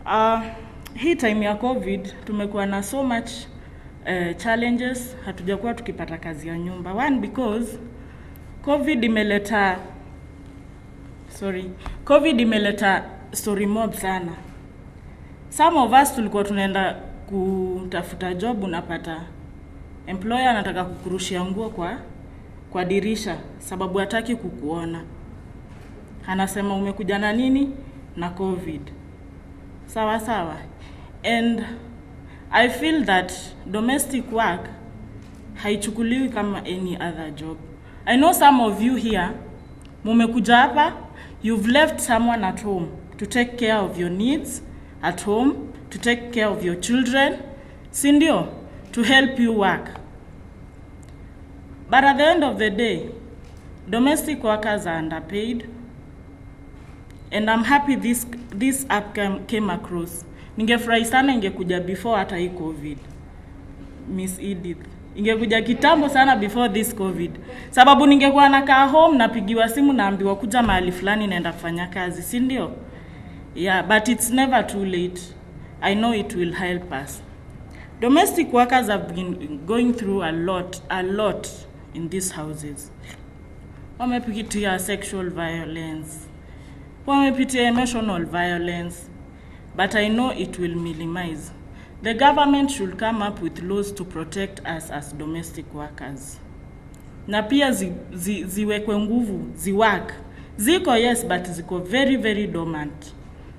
Uh, hii time ya COVID tumekuwa na so much uh, challenges, hatujakuwa tukipata kazi ya nyumba. One because COVID imeleta sorry, COVID imeleta story mob sana. Some of us tulikuwa tunaenda kutafuta job, unapata employer anataka kukurushia nguo kwa kwa dirisha sababu hataki kukuona. Anasema umekuja na nini? Na COVID. Sawa sawa. And I feel that domestic work haichukuliwi kama any other job. I know some of you here mumekuja hapa, you've left someone at home to take care of your needs at home, to take care of your children, si ndio? To help you work. But at the end of the day, domestic workers are underpaid. And I'm happy this, this app came, came across. Ningefurahi sana ingekuja before hata hii COVID. Miss Edith. Ingekuja kitambo sana before this COVID. Sababu ningekuwa nakaa home napigiwa simu naambiwa kuja mahali fulani naenda kufanya kazi, si ndio? Yeah, but it's never too late. I know it will help us. Domestic workers have been going through a lot, a lot in these houses. Wamepitia sexual violence, wamepitia emotional violence, but I know it will minimize. The government should come up with laws to protect us as domestic workers. Na pia zi, zi, ziwekwe nguvu, ziwork. Ziko yes, but ziko very very dormant.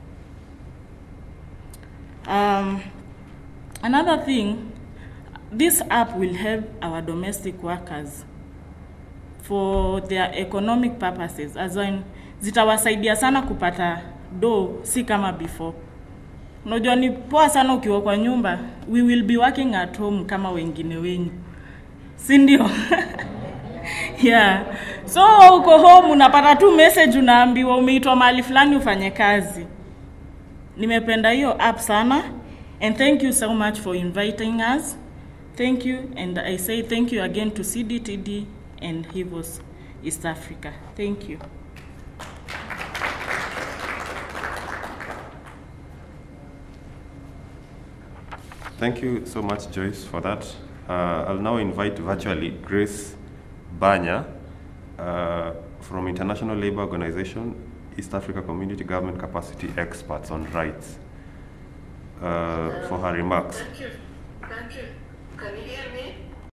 Um, another thing, this app will help our domestic workers for their economic purposes as in zitawasaidia sana kupata do si kama before unajua ni poa sana ukiwa kwa nyumba we will be working at home kama wengine wenyu si ndio yeah so uko home unapata tu message unaambiwa umeitwa mahali fulani ufanye kazi nimependa hiyo app sana and thank you so much for inviting us thank you and i say thank you again to cdtd and hivos east africa thank you Thank you so much, Joyce, for that. Uh, I'll now invite virtually Grace Banya uh, from International Labour Organization, East Africa Community Government Capacity Experts on Rights, uh, for her remarks. Thank you. Thank you. Can you hear me?